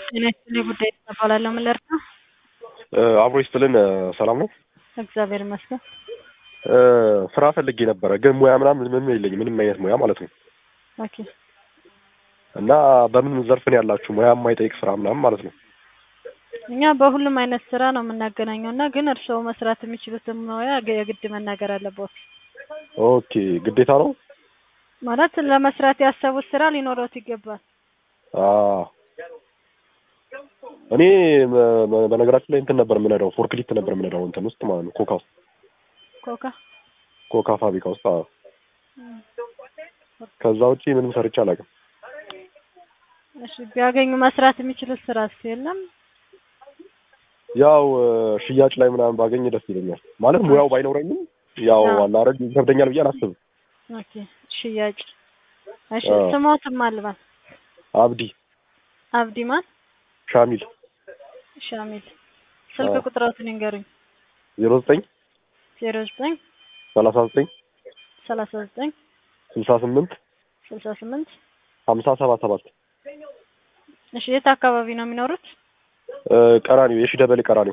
ጤና ይስጥልኝ ጉዳይ እባላለሁ። ምን ልርዳ? አብሮ ይስጥልን። ሰላም ነው? እግዚአብሔር ይመስገን። ስራ ፈልጌ ነበረ፣ ግን ሙያ ምናምን ምንም የለኝም፣ ምንም አይነት ሙያ ማለት ነው። ኦኬ እና በምን ዘርፍ ነው ያላችሁ? ሙያ የማይጠይቅ ስራ ምናምን ማለት ነው። እኛ በሁሉም አይነት ስራ ነው የምናገናኘው እና ግን እርስዎ መስራት የሚችሉትን ሙያ የግድ መናገር አለበት። ኦኬ ግዴታ ነው ማለት ለመስራት ያሰቡት ስራ ሊኖረውት ይገባል። አ እኔ በ- በነገራችን ላይ እንትን ነበር የምነዳው፣ ፎርክሊፍት ነበር የምነዳው እንትን ውስጥ ማለት ነው፣ ኮካ ውስጥ ኮካ ኮካ ፋብሪካ ውስጥ። አዎ። ከዛ ውጪ ምንም ሰርቼ አላውቅም። እሺ ቢያገኙ መስራት የሚችሉት ስራ የለም? ያው ሽያጭ ላይ ምናምን ባገኝ ደስ ይለኛል። ማለት ሙያው ባይኖረኝም ያው አዎ። አላረግ ይከብደኛል ብዬ አላስብም። ኦኬ ሽያጭ። እሺ አዎ። ስሞትም አልባል አብዲ አብዲ ማን? ሻሚል ሻሚል። ስልክ አዎ። ቁጥሮትን ይንገሩኝ። ዜሮ ዘጠኝ ዜሮ ዘጠኝ ሰላሳ ዘጠኝ ሰላሳ ዘጠኝ ስልሳ ስምንት ስልሳ ስምንት ሀምሳ ሰባ ሰባት እሺ የት አካባቢ ነው የሚኖሩት? ቀራኒው የሺ ደበሌ ቀራኒው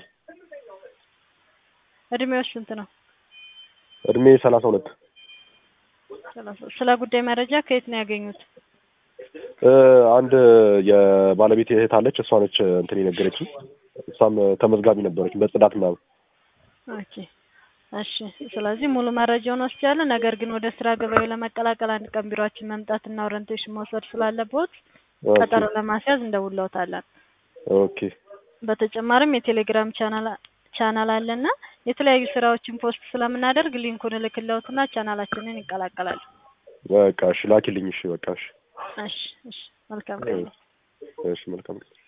እድሜዎች ስንት ነው? እድሜ ሰላሳ ሁለት ሰላሳ ስለ ጉዳይ መረጃ ከየት ነው ያገኙት? አንድ የባለቤት እህት አለች። እሷ ነች እንትን የነገረችኝ። እሷም ተመዝጋቢ ነበረች በጽዳት ምናምን። ኦኬ እሺ። ስለዚህ ሙሉ መረጃውን ወስጃለሁ። ነገር ግን ወደ ስራ ገበያው ለመቀላቀል አንድ ቀን ቢሮአችን መምጣትና ኦሪንቴሽን መውሰድ ስላለበት ቀጠሮ ለማስያዝ እንደውለውታለን። ኦኬ በተጨማሪም የቴሌግራም ቻናል ቻናል አለና የተለያዩ ስራዎችን ፖስት ስለምናደርግ ሊንኩን እልክለውትና ቻናላችንን ይቀላቀላሉ። በቃ እሺ፣ ላኪልኝ። እሺ በቃ እሺ፣ እሺ እሺ። መልካም ቀን። እሺ መልካም